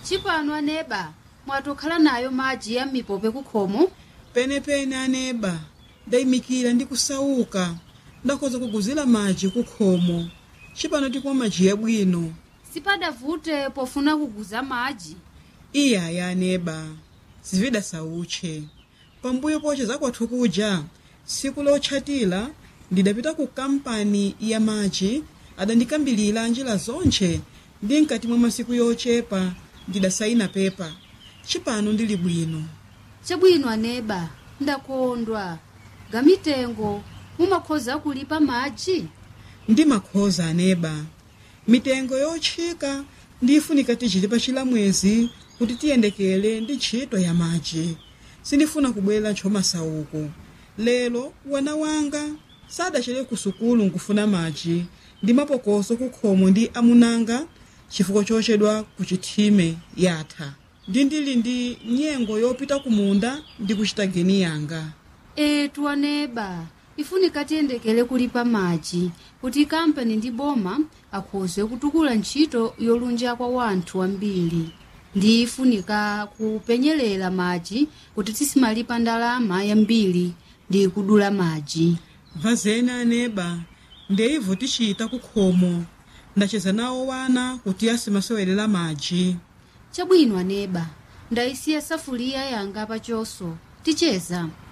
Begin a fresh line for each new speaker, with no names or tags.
chipano aneba mwatokhala nayo madzi ya mipope kukhomo
penepene aneba ndayimikira ndi kusauka ndakhoza kuguzira madzi kukhomo chipano tikumwa madzi yabwino
sipadavute pofuna kuguza madzi
iyaya aneba zivida sautche pambuyo poche zakwathu kuja tsiku lotchatira ndidapita ku kampani ya madzi adandikambilira njira zonche ndi mkati mwa masiku yochepa ndidasayina pepa chipano ndili bwino
chabwino aneba ndakondwa gamitengo mumakhoza kulipa madzi
ndi makhoza aneba mitengo yotchika ndifunika tichiti pa chilamwezi kuti tiyendekele ndi ntchito ya madzi sindifuna kubwera ntchomasauko lero wana wanga sadachere ku sukulu nkufuna madzi ndi mapokoso kukhomo ndi amunanga chifukwa chochedwa ku chithime yatha ndi ndili ndi nyengo yopita ku munda ndi kuchita geni yanga
etu aneba ifunika tiyendekele kulipa madzi kuti kampani ndi boma akhoze kutukula ntchito yolunja kwa wanthu ambiri ndi ifunika kupenyerera madzi kuti tisimalipa ndalama yambiri ndi kudula madzi
vazeni aneba ndeivo tichita kukhomo ndacheza nawo wana kuti asimasewelera madzi
chabwino aneba ndayisiya safuliya yanga pachoso ticheza